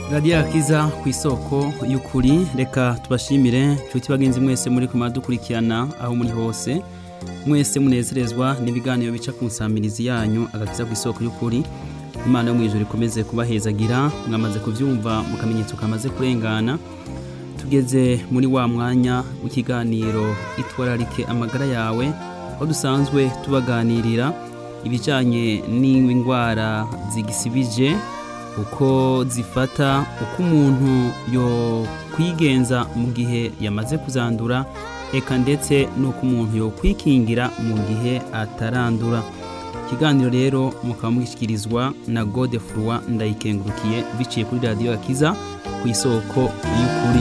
radiyo akiza ku isoko y'ukuri reka tubashimire nshuti bagenzi mwese muri kumara dukurikirana aho muri hose mwese munezerezwa n'ibiganiro bica ku nsamirizi yanyu agakiza ku isoko y'ukuri imana yo mu ijoro ikomeze kubahezagira mwamaze kubyumva mu kamenyetso kamaze kurengana tugeze muri wa mwanya w'ikiganiro itwararike amagara yawe aho dusanzwe tubaganirira ibijyanye n'indwara zigisibije uko zifata uko umuntu yo kwigenza mu gihe yamaze kuzandura eka ndetse n'uko umuntu yo kwikingira mu gihe atarandura ikiganiro rero mukaba mugishyikirizwa na gode furuwa ndayikengurukiye biciye kuri radiyo akiza ku isoko y'ukuri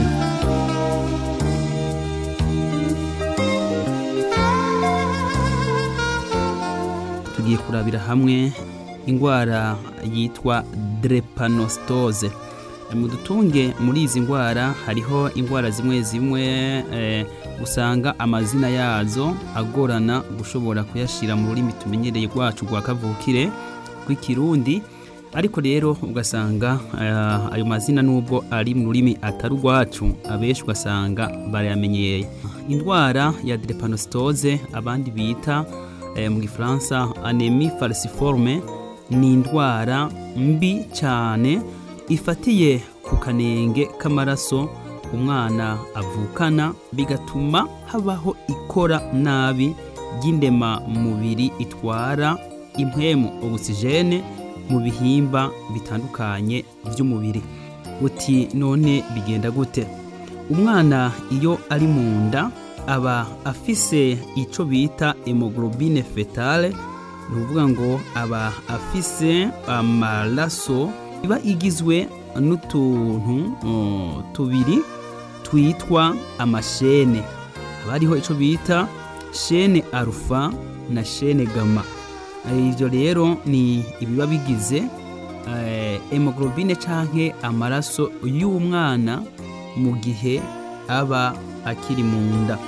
tugiye kurabira hamwe indwara yitwa drepanositoze mu dutunge muri izi ndwara hariho indwara zimwe zimwe usanga amazina yazo agorana gushobora kuyashyira mu rurimi tumenyereye rwacu rwa kavukire rw'ikirundi ariko rero ugasanga ayo mazina nubwo ari mu rurimi atari urwacu abenshi ugasanga barayamenyeye indwara ya drepanositoze abandi bita mu gifaransa anemi falciforme ni indwara mbi cyane ifatiye ku kanenge k'amaraso umwana avukana bigatuma habaho ikora nabi ry'indema mubiri itwara impwemu ogisijene mu bihimba bitandukanye by'umubiri uti none bigenda gute umwana iyo ari mu nda aba afise icyo bita hemoglobine fetale ni ukuvuga ngo aba afise amaraso iba igizwe n'utuntu tubiri twitwa amashene haba hariho icyo bita shene arufa na shene gama ibyo rero ni ibiba bigize hemoglobine cyangwa amaraso y'umwana mu gihe aba akiri mu nda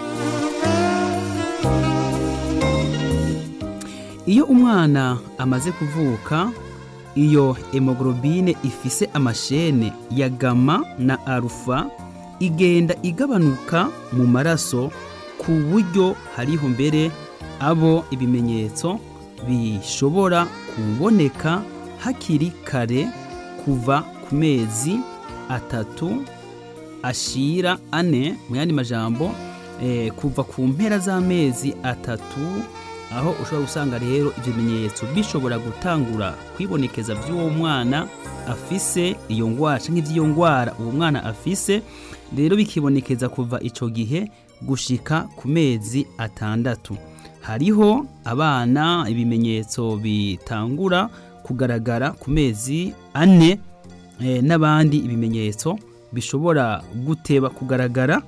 iyo umwana amaze kuvuka iyo hemoglobine ifise amashene ya gama na arufa igenda igabanuka mu maraso ku buryo hariho mbere abo ibimenyetso bishobora kuboneka hakiri kare kuva ku mezi atatu ashira ane mu yandi majambo kuva ku mpera z'amezi atatu aho ushobora gusanga rero ibyo bimenyetso bishobora gutangura kwibonekeza by'uwo mwana afise iyo ndwara cyangwa iby'iyo ndwara uwo mwana afise rero bikibonekeza kuva icyo gihe gushika ku mezi atandatu hariho abana ibimenyetso bitangura kugaragara ku mezi ane n'abandi ibimenyetso bishobora guteba kugaragara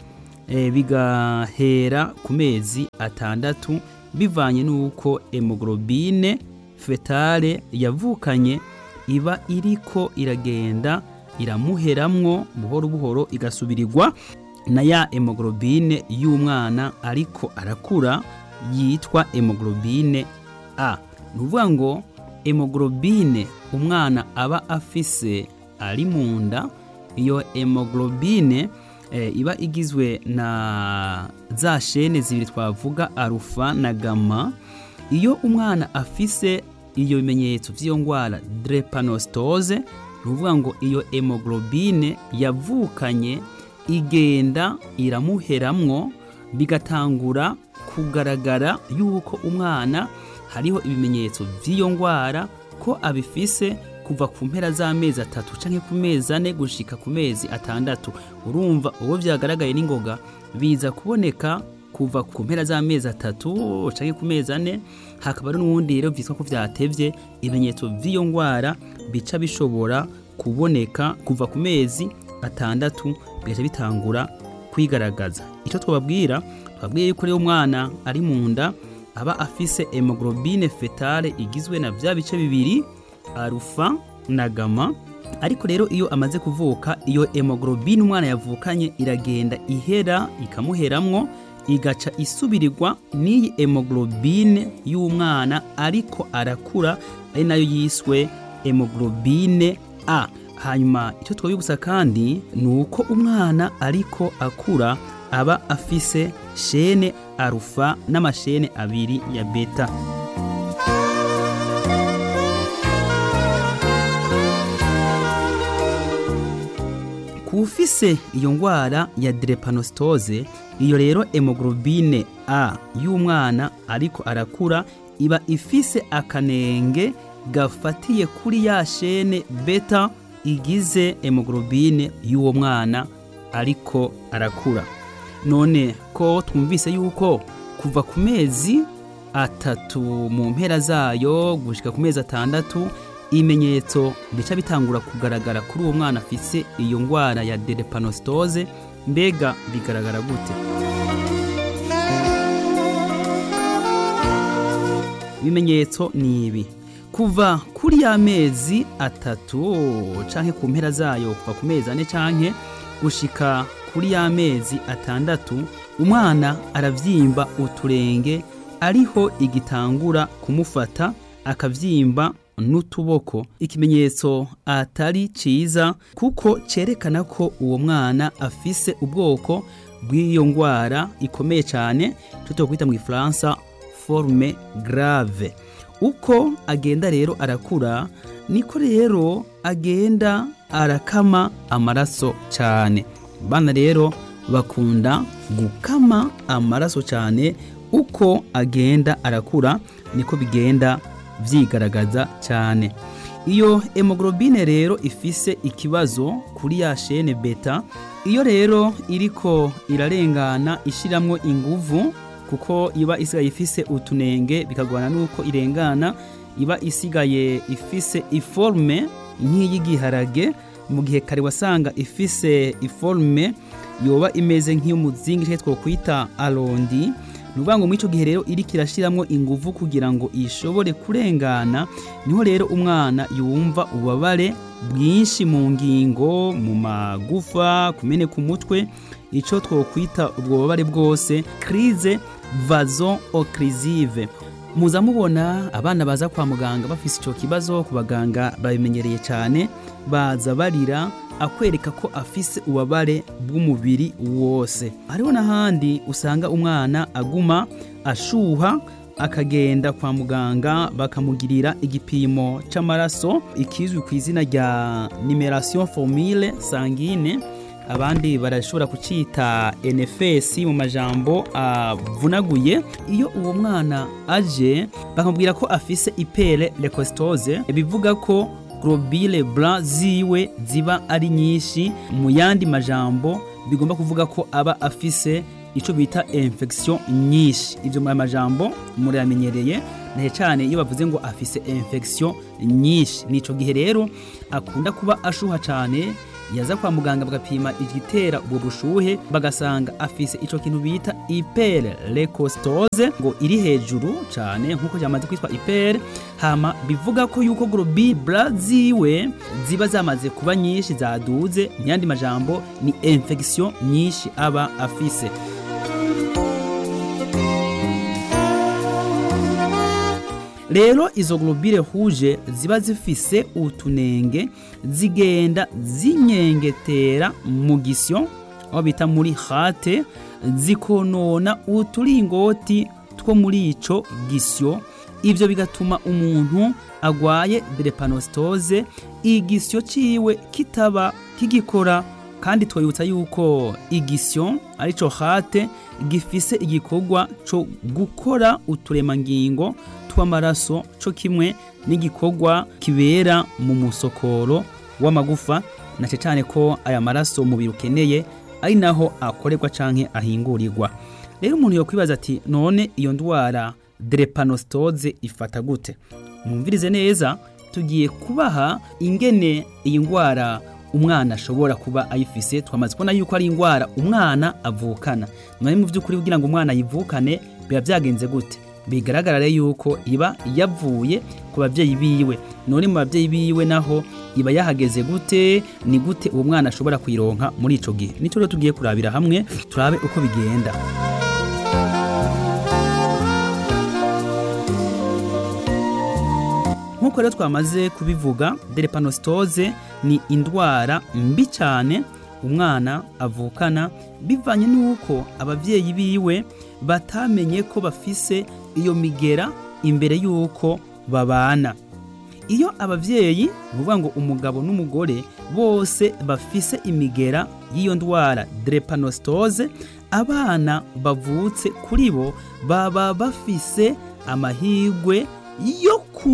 bigahera ku mezi atandatu bivanye n'uko hemoglobine fetale yavukanye iba iriko iragenda iramuheramwo buhoro buhoro igasubirirwa na ya hemoglobine y'umwana ariko arakura yitwa hemoglobine a ni ukuvuga ngo hemoglobine umwana aba afise ari mu nda iyo hemoglobine iba igizwe na za shene zibiri twavuga arufa na gama iyo umwana afise iyo bimenyetso by'iyo ndwara drepanositoze ni ukuvuga ngo iyo hemoglobine yavukanye igenda iramuheramwo bigatangura kugaragara yuko umwana hariho ibimenyetso by'iyo ndwara ko abifise kuva ku mpera z'amezi atatu cyangwa ku mezi ane gushika ku mezi atandatu urumva uwo byagaragaye n'ingoga biza kuboneka kuva ku mpera z'amezi atatu cyangwa ku mezi ane hakaba n'ubundi rero byitwa ko byatevye ibimenyetso by'iyo ndwara bica bishobora kuboneka kuva ku mezi atandatu bigaca bitangura kwigaragaza icyo twababwira twabwiye yuko rero umwana ari mu nda aba afise hemoglobine fetale igizwe na bya bice bibiri arufa na gama ariko rero iyo amaze kuvuka iyo hemoglobine umwana yavukanye iragenda ihera ikamuheramwo igaca isubirirwa n'iyi hemoglobine y'umwana ariko arakura ari nayo yiswe hemoglobine a hanyuma icyo twabibutsa kandi ni uko umwana ariko akura aba afise shene arufa n'amashene abiri ya beta ku ufise iyo ndwara ya drepanositoze iyo rero hemoglobine a y'umwana ariko arakura iba ifise akanenge gafatiye kuri ya shene beta igize hemoglobine y'uwo mwana ariko arakura none ko twumvise yuko kuva ku mezi atatu mu mpera zayo gushika ku mezi atandatu ibimenyetso bica bitangura kugaragara kuri uwo mwana afise iyo ndwara ya drepanositoze mbega bigaragara gute ibimenyetso ni ibi kuva kuri ya mezi atatu canke ku mpera zayo kuva ku mezi ane canke gushika kuri ya mezi atandatu umwana aravyimba uturenge ariho igitangura kumufata akavyimba n'utuboko ikimenyetso atari ciza kuko cerekana ko uwo mwana afise ubwoko bw'iyo ndwara ikomeye cyane tutokwita mu gifaransa forme grave uko agenda rero arakura niko rero agenda arakama amaraso cyane bana rero bakunda gukama amaraso cyane uko agenda arakura niko bigenda vyigaragaza cyane iyo hemoglobine rero ifise ikibazo kuri ya shene beta iyo rero iriko irarengana ishiramwo inguvu kuko iba isigaye ifise utunenge bikagwana nuko irengana iba isigaye ifise iforme nk'iy'igiharage mu gihe kare wasanga ifise iforme yoba imeze nk'iy'umuzingi cyangwa twokwita arondi ni ukuvuga ngo muri icyo gihe rero iriko irashyiramo ingufu kugira ngo ishobore kurengana niho rero umwana yumva ububabare bwinshi mu ngingo mu magufa kumeneka umutwe icyo twokwita ubwo bubabare bwose crise vazo occlusive muza mubona abana baza kwa muganga bafise icyo kibazo ku baganga babimenyereye cyane baza barira akwereka ko afise ububabare bw'umubiri wose hariho n'ahandi usanga umwana aguma ashuha akagenda kwa muganga bakamugirira igipimo cy'amaraso ikizwi ku izina rya nimeration formule sangine abandi barashobora kucita NFS mu majambo avunaguye iyo uwo mwana aje bakamubwira ko afise ipere lekostose bivuga ko globule blanc ziwe ziba ari nyinshi mu yandi majambo bigomba kuvuga ko aba afise ico bita infection nyinshi ivyo mu majambo muramenyereye nahe cyane iyo bavuze ngo afise infection nyinshi nico gihe rero akunda kuba ashuha cyane yaza kwa muganga bagapima igitera ubwo bushuhe bagasanga afise ico kintu bita hyper leucostose ngo iri hejuru cyane nkuko cyamaze kwitwa hyper hama bivuga ko yuko globule blanc ziwe ziba zamaze kuba nyinshi zaduze mu yandi majambo ni infection nyinshi aba afise rero izo globule rouge ziba zifise utunenge zigenda zinyengetera mu gisyo aho bita muri hate zikonona uturingoti two muri ico gisyo ivyo bigatuma umuntu agwaye drepanositoze igisyo ciwe kitaba kigikora kandi twibutsa yuko igisyo arico hate gifise igikorwa co gukora uturemangingo tw'amaraso co kimwe n'igikorwa kibera mu musokoro w'amagufa na cyane ko aya maraso umubiri ukeneye ari naho akorerwa canke ahingurirwa rero umuntu yokwibaza ati none iyo ndwara drepanositoze ifata gute mwumvirize neza tugiye kubaha ingene iyi ndwara umwana ashobora kuba ayifise twamaze kubona yuko ari indwara umwana avukana none mu by'ukuri kugira ngo umwana ayivukane biba byagenze gute bigaragara rero yuko iba yavuye ku babyeyi biwe none mu babyeyi biwe naho iba yahageze gute ni gute uwo mwana ashobora kuyironka muri ico gihe nicyo rero tugiye kurabira hamwe turabe uko bigenda nk'uko rero twamaze kubivuga drepanostose ni indwara mbi cyane umwana avukana bivanye n'uko ababyeyi biwe batamenye ko bafise iyo migera imbere y'uko babana iyo ababyeyi ni ukuvuga ngo umugabo n'umugore bose bafise imigera y'iyo ndwara drepanostose abana bavutse kuri bo baba bafise amahirwe yo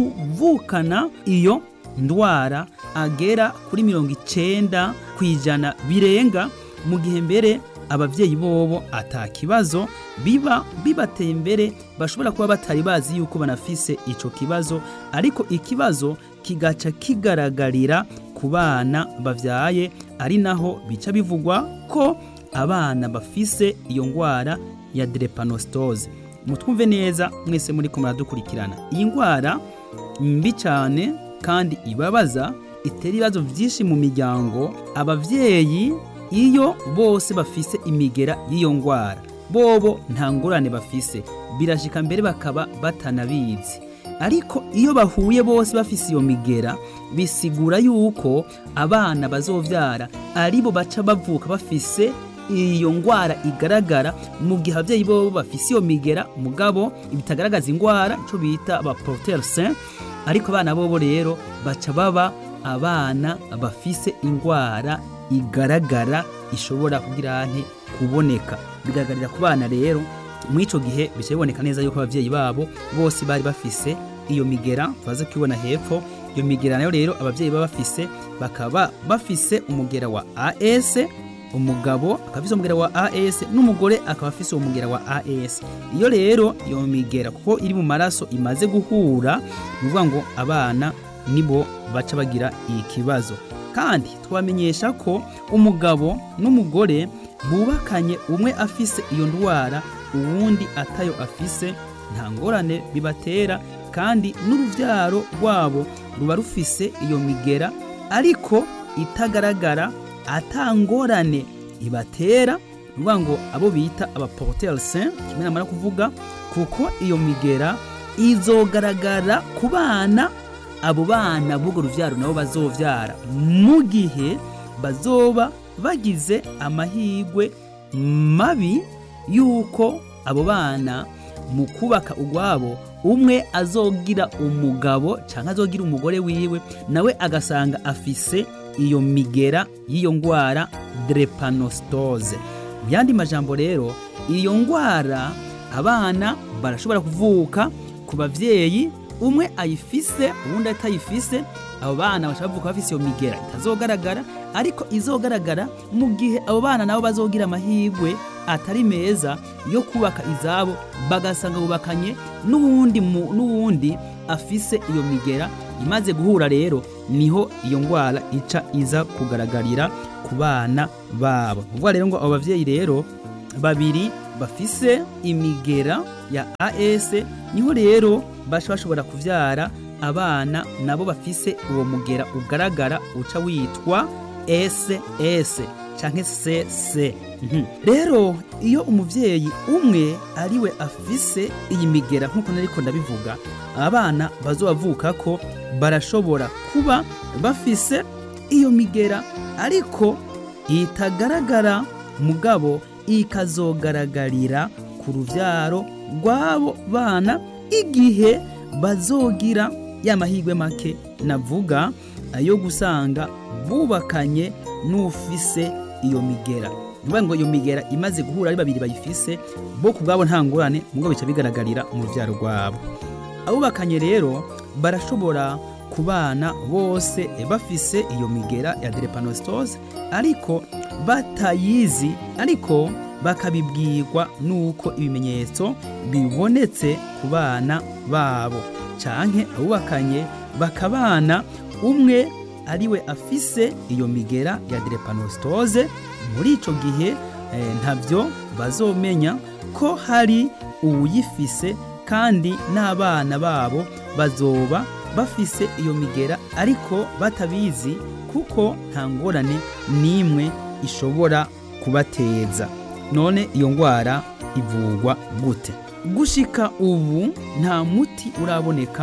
kuvukana iyo ndwara agera kuri mirongo icenda ku ijana birenga mu gihe mbere ababyeyi bobo ata kibazo biba bibateye imbere bashobora kuba batari bazi yuko banafise ico kibazo ariko ikibazo kigaca kigaragarira ku bana bavyaye ari naho bica bivugwa ko abana bafise iyo ngwara ya drepanostose mutwumve neza mwese muri ko muradukurikirana iyi ngwara mbi cyane kandi ibabaza itera ibibazo byinshi mu miryango abavyeyi iyo bose bafise imigera y'iyo ngwara bobo nta ngorane bafise birashika mbere bakaba batanabizi ariko iyo bahuye bose bafise iyo migera bisigura yuko abana bazovyara aribo baca bavuka bafise iyo ngwara igaragara mu gihe abavyeyi bobo bafise iyo migera mugabo ibitagaragaza ingwara ico bita aba porteur sain ariko abana bobo rero baca baba abana bafise ingwara igaragara ishobora kugira nte kuboneka bigaragarira ku bana rero muri ico gihe bica biboneka neza yuko abavyeyi babo bose bari bafise iyo migera tubaze kubibona hepfo iyo migera nayo rero abavyeyi baba bafise bakaba bafise umugera wa AS umugabo akaba afise umugera wa AS n'umugore akaba afise umugera wa AS iyo rero iyo migera kuko iri mu maraso imaze guhura ni ukuvuga ngo abana nibo baca bagira ikibazo kandi twamenyesha ko umugabo n'umugore bubakanye umwe afise iyo ndwara uwundi atayo afise nta ngorane bibatera kandi n'uruvyaro rwabo ruba rufise iyo migera ariko itagaragara atangorane ibatera nuvuga ngo abo bita abaporteur sain kimwe namara kuvuga kuko iyo migera izogaragara ku bana abo bana b'urwo ruvyaro nabo bazovyara mu gihe bazoba bagize amahirwe mabi yuko abo bana mu kubaka ugwabo umwe azogira umugabo cyangwa azogira umugore wiwe nawe agasanga afise iyo migera y'iyo ngwara drepanostose mu yandi majambo rero iyo ngwara abana barashobora kuvuka ku bavyeyi umwe ayifise uwundi atayifise abo bana bashobora kuvuka bafise iyo migera itazogaragara ariko izogaragara mu gihe abo bana nabo bazogira amahirwe atari meza yo kubaka izabo bagasanga bubakanye n'uwundi n'uwundi afise iyo migera imaze guhura rero niho iyo ngwara ica iza kugaragarira ku bana babo ubwo rero ngo abo bavyeyi rero babiri bafise imigera ya AS niho rero basha bashobora kuvyara abana nabo bafise uwo mugera ugaragara uca witwa SS canke CC rero iyo umuvyeyi umwe ariwe afise iyi migera nk'uko nariko ndabivuga abana bazobavuka ko barashobora kuba bafise iyo migera ariko itagaragara mugabo ikazogaragarira ku ruvyaro rw'abo bana igihe bazogira ya mahirwe make navuga ayo gusanga bubakanye n'ufise iyo migera niba ngo iyo migera imaze guhura ari babiri bayifise bo ku bwabo nta ngorane mugabo bica bigaragarira mu ruvyaro rwabo abubakanye rero barashobora kubana bose bafise iyo migera ya drepanostose ariko batayizi ariko bakabibwirwa nuko ibimenyetso bibonetse ku bana babo canke abubakanye bakabana umwe ariwe afise iyo migera ya drepanostose muri ico gihe eh, ntavyo bazomenya ko hari uwuyifise kandi n'abana babo bazoba bafise iyo migera ariko batabizi kuko nta ngorane n'imwe ishobora kubateza none iyo ngwara ivugwa gute gushika ubu nta muti uraboneka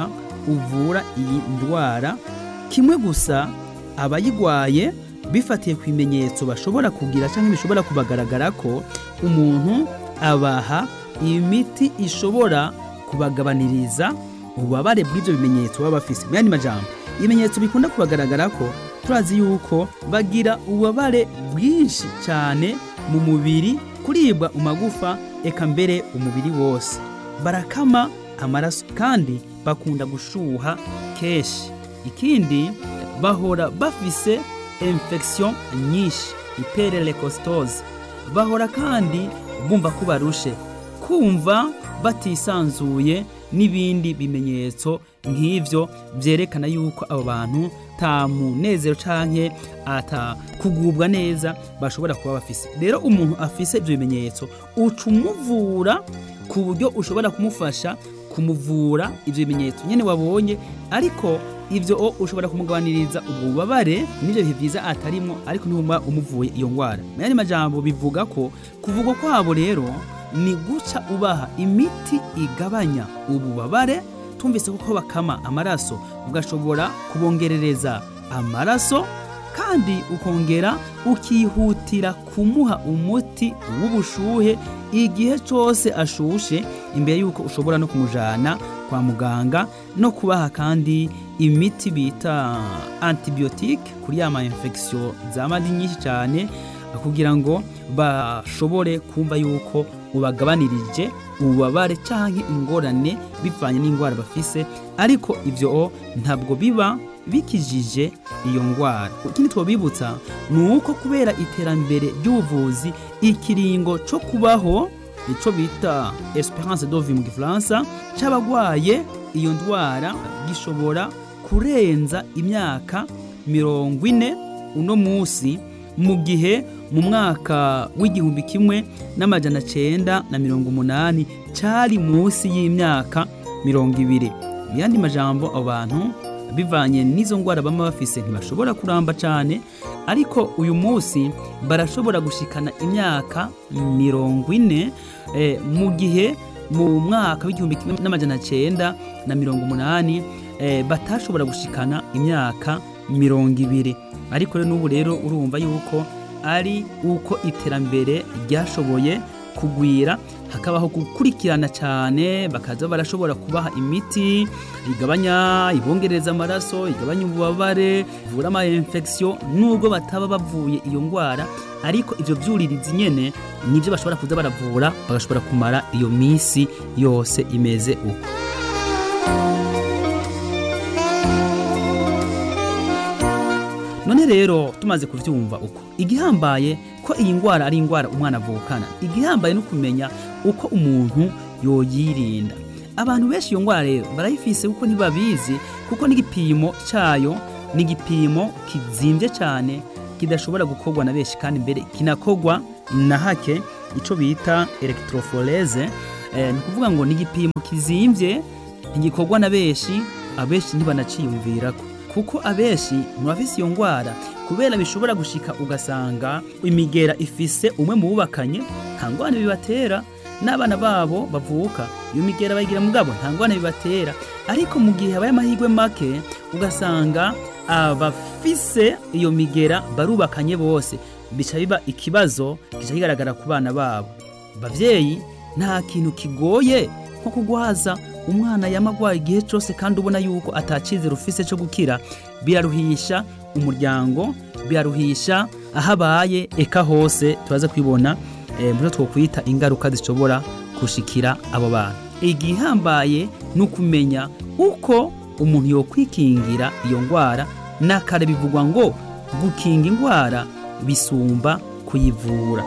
uvura iyi ndwara kimwe gusa abayigwaye bifatiye ku bimenyetso bashobora kugira cyangwa bishobora kubagaragara ko umuntu abaha imiti ishobora kubagabaniriza ububabare bw'ibyo bimenyetso baba bafise mu yandi majambo ibimenyetso bikunda kubagaragara ko turazi yuko bagira ububabare bwinshi cyane mu mubiri kuribwa mu magufa eka mbere umubiri wose barakama amaraso kandi bakunda gushuha kenshi ikindi bahora bafise infection nyinshi hyperlecostose bahora kandi bumva ko barushe kumva batisanzuye n'ibindi bimenyetso nk'ivyo vyerekana yuko abo bantu ta munezero canke ata kugubwa neza bashobora kuba bafise rero umuntu afise ivyo bimenyetso uca umuvura ku buryo ushobora kumufasha kumuvura ivyo bimenyetso nyene wabonye ariko ivyo o ushobora kumugabaniriza ubwo bubabare n'ivyo bihe vyiza atarimwo ariko ntuma umuvuye iyo ngwara mu yandi majambo bivuga ko kuvugwa kwabo rero ni guca ubaha imiti igabanya ububabare tumvise kuko bakama amaraso ugashobora kubongerereza amaraso kandi ukongera ukihutira kumuha umuti w'ubushuhe igihe cyose ashushe imbere y'uko ushobora no kumujana kwa muganga no kubaha kandi imiti bita antibiyotike kuri ya ma infection zamadi nyinshi cyane kugira ngo bashobore kumva yuko ubagabanirije ububabare cyangwa ingorane bivanye n'indwara bafise ariko ibyo ntabwo biba bikijije iyo ndwara ikindi twabibutsa ni uko kubera iterambere ry'ubuvuzi ikiringo cyo kubaho icyo bita esperance de vie mu gifaransa cy'abagwaye iyo ndwara gishobora kurenza imyaka mirongo ine uno munsi mu gihe mu mwaka w'igihumbi kimwe n'amajana cyenda na mirongo umunani cyari munsi y'imyaka mirongo ibiri mu yandi majambo abo bantu bivanye n'izo ndwara baba bafise ntibashobora kuramba cyane ariko uyu munsi barashobora gushikana imyaka mirongo ine mu gihe mu mwaka w'igihumbi kimwe n'amajana cyenda na mirongo umunani batashobora gushikana imyaka mirongo ibiri ariko rero n'ubu rero urumva yuko ari uko iterambere ryashoboye kugwira hakabaho gukurikirana cyane bakaza barashobora kubaha imiti igabanya ibongereza amaraso igabanya ububabare ivura ama infection nubwo bataba bavuye iyo ndwara ariko ivyo vyuririzi nyene nivyo bashobora kuza baravura bagashobora kumara iyo misi yose imeze uko none rero tumaze kuvyumva uko igihambaye ko iyi ndwara ari indwara umwana avukana igihambaye no kumenya uko umuntu yoyirinda abantu benshi iyo ndwara rero barayifise kuko ntibabizi kuko n'igipimo cyayo ni igipimo kizimbye cyane kidashobora gukorwa na benshi kandi mbere kinakorwa na hake icyo bita electrophorese ni ukuvuga ngo ni igipimo kizimbye ntigikorwa na benshi abenshi ntibanaciyumvirako kuko abenshi murafise iyo ndwara kubera bishobora gushika ugasanga imigera ifise umwe mu bubakanye nta ngwane bibatera n'abana babo bavuka iyo migera bayigira mugabo nta ngwane bibatera ariko mu gihe habaye amahirwe make ugasanga abafise iyo migera barubakanye bose bica biba ikibazo kica kigaragara ku bana babo bavyeyi nta kintu kigoye nko kugwaza umwana yamagwaye igihe cyose kandi ubona yuko atacizera ufise cyo gukira biraruhisha umuryango biraruhisha aho abaye eka hose turaza kwibona muri twokwita ingaruka zishobora gushikira abo bantu igihambaye ni ukumenya uko umuntu yokwikingira iyo ndwara n'akare bivugwa ngo gukinga indwara bisumba kuyivura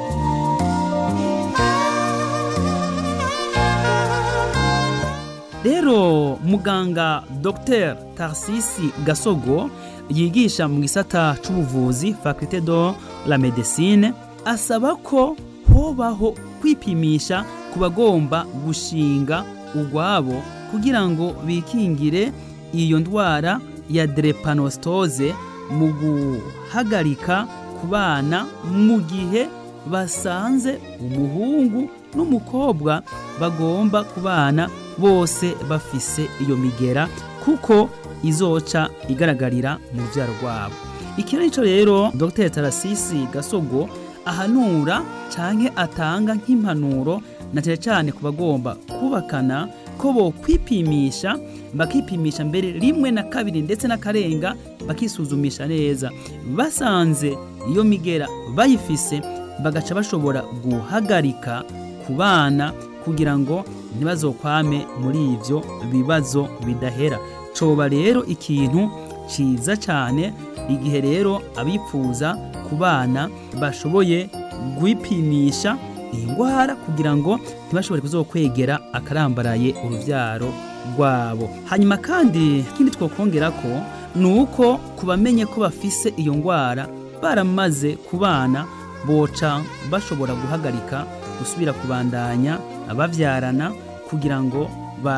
rero muganga dr tarsisi gasogo yigisha mu gisata c'ubuvuzi faculté de la medecine asaba ko hobaho kwipimisha ku bagomba gushinga ugwabo kugira ngo bikingire iyo ndwara ya drepanostose mu guhagarika ku bana mu gihe basanze umuhungu n'umukobwa bagomba kubana bose bafise iyo migera kuko izoca igaragarira mu rubyaro rwabo iki nico rero dr tarasisi gasogo ahanura canke atanga nk'impanuro na cyane cyane ku bagomba kubakana ko bo kwipimisha bakipimisha mbere rimwe na kabiri ndetse n'akarenga bakisuzumisha neza basanze iyo migera bayifise bagaca bashobora guhagarika ku bana kugira ngo ntibazokwame muri ivyo bibazo bidahera coba rero ikintu ciza cyane igihe rero abipfuza ku bana bashoboye kwipimisha iyi ndwara kugira ngo ntibashobore kuzokwegera akarambaraye urubyaro rwabo hanyuma kandi ikindi twakongera ko ni uko kubamenye ko bafise iyo ndwara baramaze ku bana boca bashobora guhagarika gusubira kubandanya babyarana kugira ngo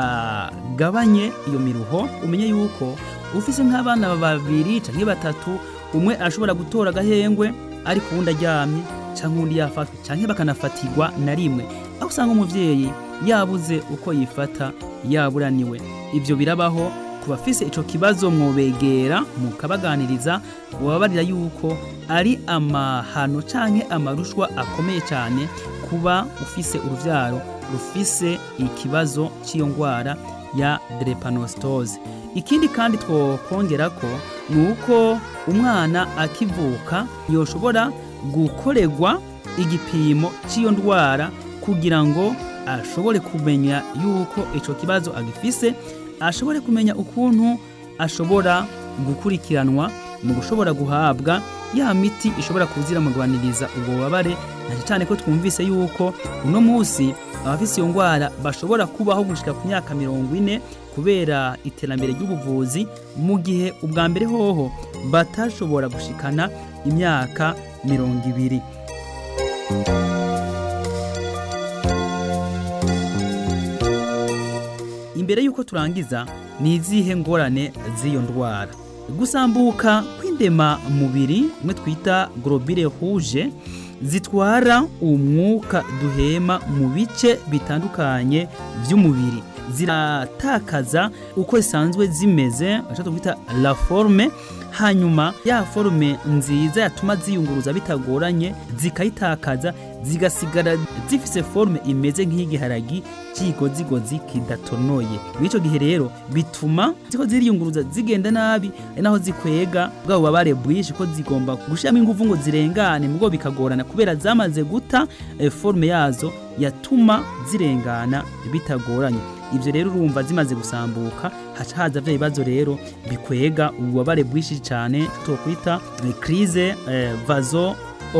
bagabanye iyo miruho umenye yuko ufise nk'abana babiri cyangwa batatu umwe ashobora gutora agahengwe ariko uwundi aryamye cyangwa undi yafatwa cyangwa bakanafatirwa na rimwe aho usanga umubyeyi yabuze uko yifata yaburaniwe ibyo birabaho ku bafise icyo kibazo mwobegera mukabaganiriza bubabarira yuko ari amahano cyangwa amarushwa akomeye cyane kuba ufise urubyaro rufise ikibazo cy'iyo ndwara ya drepanositose ikindi kandi twakongera ko ni uko umwana akivuka yoshobora gukorerwa igipimo cy'iyo ndwara kugira ngo ashobore kumenya yuko icyo kibazo agifise ashobore kumenya ukuntu ashobora gukurikiranwa mu gushobora guhabwa ya miti ishobora kuziramugwaniriza ubwo bubabare na cyane ko twumvise yuko uno munsi abafite iyo ndwara bashobora kubaho gushyika ku myaka mirongo ine kubera iterambere ry'ubuvuzi mu gihe ubwa mbere hoho batashobora gushikana imyaka mirongo ibiri imbere y'uko turangiza ni izihe ngorane z'iyo ndwara gusambuka kw'indema mubiri imwe twita globule rouge zitwara umwuka duhema mu bice bitandukanye by'umubiri ziratakaza uko zisanzwe zimeze icyo twita la forme hanyuma ya forume nziza yatuma ziyunguruza bitagoranye zikayitakaza zigasigara zifise forume imeze nk'igiharagi cy'ikigozigozi kidatonoye mw'icyo gihe rero bituma ziko ziriyunguruza zigenda nabi ari naho zikwega bwa bubabare bwinshi ko zigomba gushyiramo ingufu ngo zirengane mubwo bikagorana kubera zamaze guta eh, forume yazo yatuma zirengana bitagoranye ibyo rero urumva zimaze gusambuka haca haza bya bibazo rero bikwega ububabare bwinshi cyane twokwita crise eh, vazo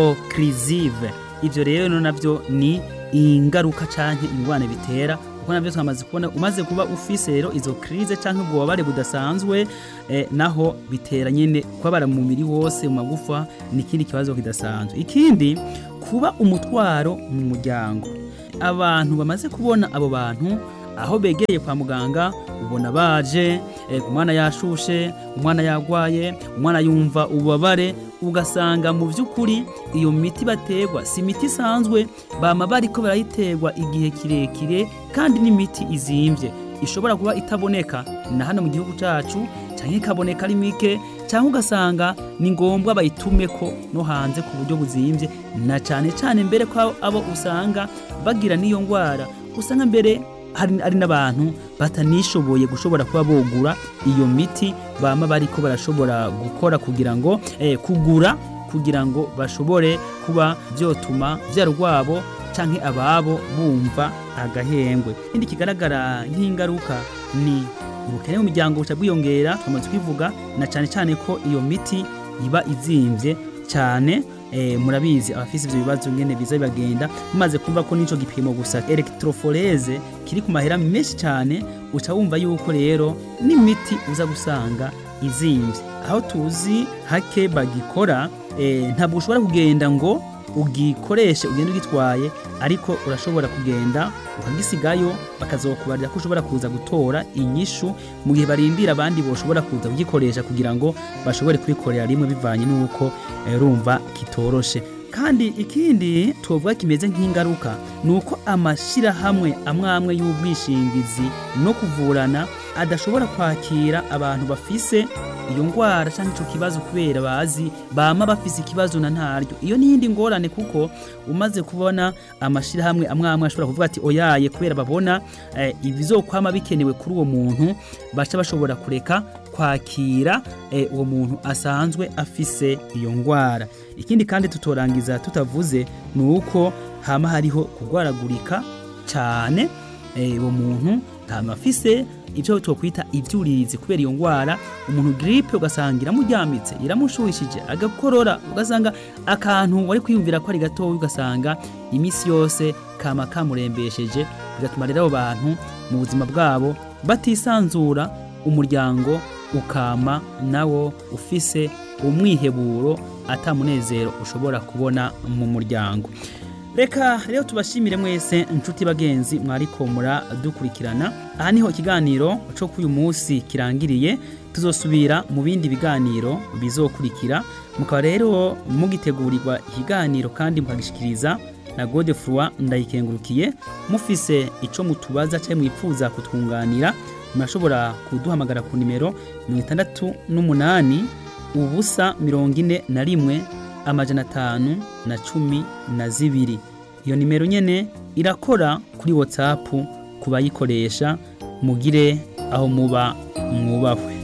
ocrisive ibyo rero nabyo ni ingaruka canke ingwane bitera kuko nabyo twamaze kubona umaze kuba ufise rero izo crise canke ubwo bubabare budasanzwe eh, naho bitera nyene kubabara mu mubiri wose mu magufa ni ikindi kibazo kidasanzwe ikindi kuba umutwaro mu muryango abantu bamaze kubona abo bantu aho begereye kwa muganga ubona baje umwana yashushe umwana yagwaye umwana yumva ububabare ugasanga mu by'ukuri iyo miti bategwa si imiti isanzwe bama bariko barayiterwa igihe kirekire kandi n'imiti izimbye ishobora kuba itaboneka na hano mu gihugu cyacu cyangwa ikaboneka ari mike cyangwa ugasanga ni ngombwa bayitume ko no hanze ku buryo buzimbye na cyane cyane mbere ko abo usanga bagira n'iyo ndwara usanga mbere hari ari n'abantu batanishoboye gushobora kuba bogura iyo miti bama bariko barashobora gukora kugira ngo eh, kugura kugira ngo bashobore kuba byotuma byaro rwabo canke ababo bumva agahengwe ikindi kigaragara nk'ingaruka ni ubukene mu miryango buca bwiyongera twamaze kwivuga na cyane cyane ko iyo miti iba izimvye cyane eh, murabizi abafise ivyo bibazo ngene biza bibagenda mumaze kumva ko nico gipimo gusa electrophorese kiri ku mahera menshi cyane uca wumva yuko rero n'imiti uza gusanga izimvye aho tuzi hake bagikora eh, ntabwo ushobora kugenda ngo ugikoreshe ugenda ugitwaye ariko urashobora kugenda ukagisigayo bakazokubarira ko ushobora kuza gutora inyishu mu gihe barindira abandi boshobora kuza kugikoresha kugira ngo bashobore kubikorera rimwe bivanye n'uko eh, rumva kitoroshe kandi ikindi tuvuga kimeze nk'ingaruka ni uko amashyirahamwe amwe amwe y'ubwishingizi no kuvurana adashobora kwakira abantu bafise iyo ngwara cyangwa icyo kibazo kubera bazi bama bafise ikibazo na ntaryo iyo n'iyindi ngorane kuko umaze kubona amashyirahamwe amwe amwe ashobora kuvuga ati oyaye kubera babona eh, ibizokwama bikenewe kuri uwo muntu baca bashobora kureka kwakira eh, uwo muntu asanzwe afise iyo ngwara ikindi kandi tutorangiza tutavuze ni uko hama hariho kurwaragurika cyane eh, uwo muntu hama afise ibyo twokwita ibyuririzi kubera iyo ngwara umuntu gripe ugasanga iramuryamitse iramushuhishije agakorora ugasanga akantu wari kwiyumvira ko ari gatoya ugasanga iminsi yose kama kamurembesheje bigatuma rero abo bantu mu buzima bwabo batisanzura umuryango ukama nawo ufise umwiheburo atamunezero ushobora kubona mu muryango reka rero tubashimire mwese inshuti bagenzi mwariko muradukurikirana aha niho ikiganiro cyo kuri uyu munsi kirangiriye tuzosubira mu bindi biganiro bizokurikira mukaba rero mugitegurirwa ikiganiro kandi mukagishikiriza na Godefroid ndayikengurukiye mufise ico mutubaza cyangwa mwifuza kutwunganira murashobora kuduhamagara ku nimero mirongo itandatu n'umunani ubusa mirongo ine na rimwe amajana atanu na cumi na zibiri iyo nimero nyene irakora kuri whatsapp ku bayikoresha mugire aho muba mwubahwe